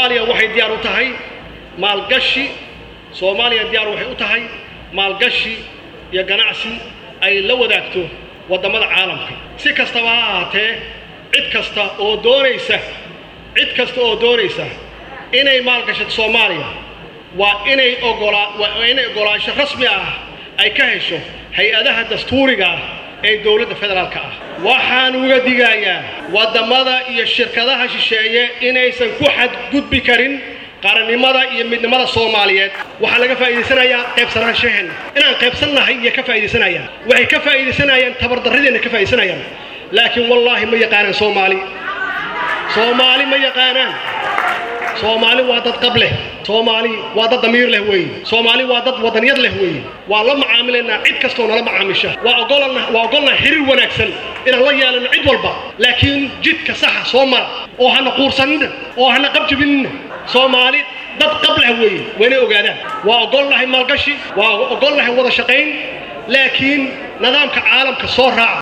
soomaaliya waxay diyaar u tahay maalgashi soomaaliya diyaar waxay u tahay maalgashi iyo ganacsi ay la wadaagto waddamada caalamka si kastaba ha ahaatee cid kasta oo doonaysa cid kasta oo doonaysa inay maalgashato soomaaliya waa inay ogolaa waa inay ogolaansho rasmi ah ay ka hesho hay-adaha dastuuriga ah ee dowladda federaalka ah waxaan uga digayaa waddamada iyo shirkadaha shisheeye inaysan ku xadgudbi karin qarannimada iyo midnimada soomaaliyeed waxaa laga faa'iidaysanayaa qaybsanaanshaheena inaan qaybsannahay iyo ka faa'iidaysanayaan waxay ka faa'iidaysanayaan tabardarradeenna ka faa'iidaysanayaan laakiin wallaahi ma yaqaanaan soomaali soomaali ma yaqaanaan soomaali waa dad qab leh soomaali waa dad damiir leh weeye soomaali waa dad wadaniyad leh weeye waa la macaamilaynaa cid kastoo nala macaamisha waa ogolana waa ogolnaha xiriir wanaagsan inaan la yeelano cid walba laakiin jidka saxa soo mara oo hana quursanina oo hana qabjabinina soomaali dad qab leh weeye waa inay ogaadaan waa ogolnahay maalgashi waa ogolnahay wada shaqayn laakiin nidaamka caalamka soo raaca